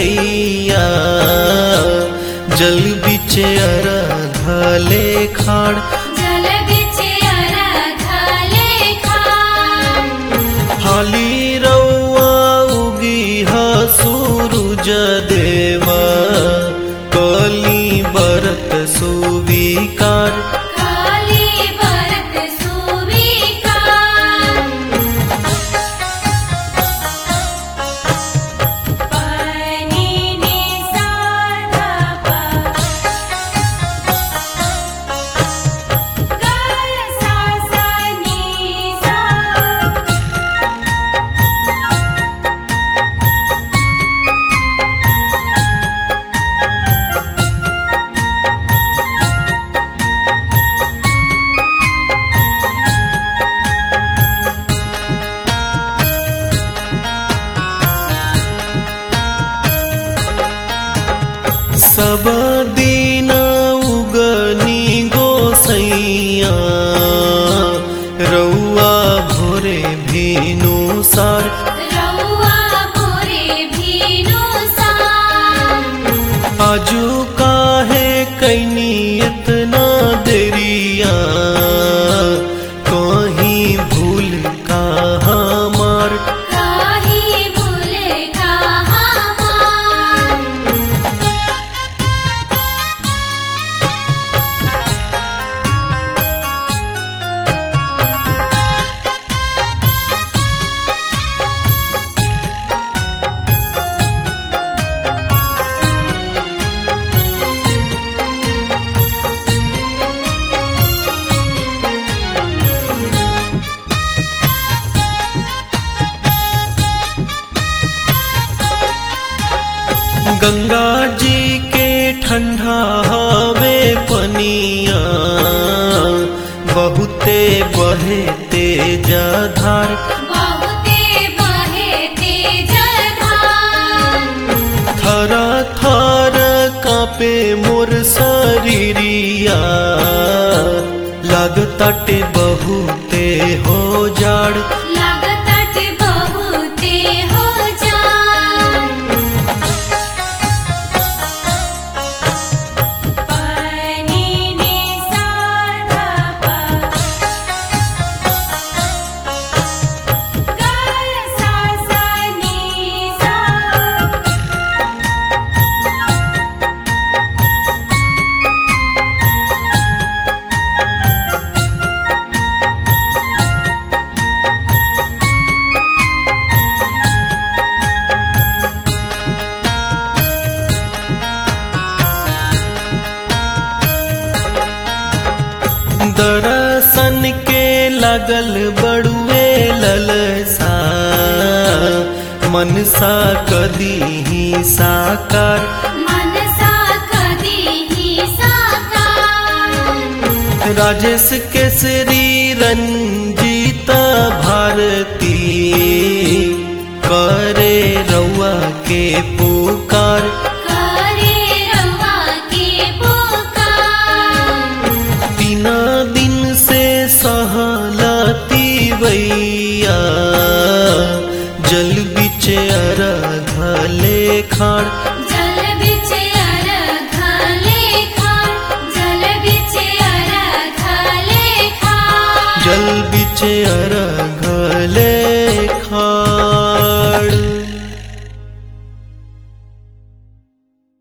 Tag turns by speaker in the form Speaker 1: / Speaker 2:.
Speaker 1: तिवैया जल बिचे अरघले खाड़
Speaker 2: जल बिचे अरघले खाड़
Speaker 1: हाली रौआ उगी ह सूरुज देवा कली बरत सुविकार
Speaker 2: काली बरत सुविकार पानी निसाना पा गाय सा सा नी सा
Speaker 1: सब दिन उगनी गोसैया रौआ भोरे भेनु सार
Speaker 2: रउआ भोरे भीनु सा
Speaker 1: आजू काहे कैनी इतना देरिया कहीं भूल का हमार
Speaker 2: काहे भूल कहाँ मार
Speaker 1: गंगा जी के ठंडा हवे पनिया बहुते बहे तेज धार
Speaker 2: बहुते बहे तेज धार
Speaker 1: थर थर कापे मोर शरीरिया लगताटे बहुते हो जाड़
Speaker 2: लागतट बहुते हो जान पानी निसाना पा गाय सा सा नी सा
Speaker 1: दर्शन के लगल बड़ुए ललसा मनसा कदी ही साकार
Speaker 2: मनसा कदी ही साकार
Speaker 1: राजेश केसरी रंजीत भारती करे रउआ के पुकार
Speaker 2: करे रवा के पुकार
Speaker 1: तीना दिन से सहलती वैया जल बिचे अरघले खाड़
Speaker 2: जल बिचे अरघले खाड़ जल बिचे अरघले खाड़
Speaker 1: जल बिचे अरघले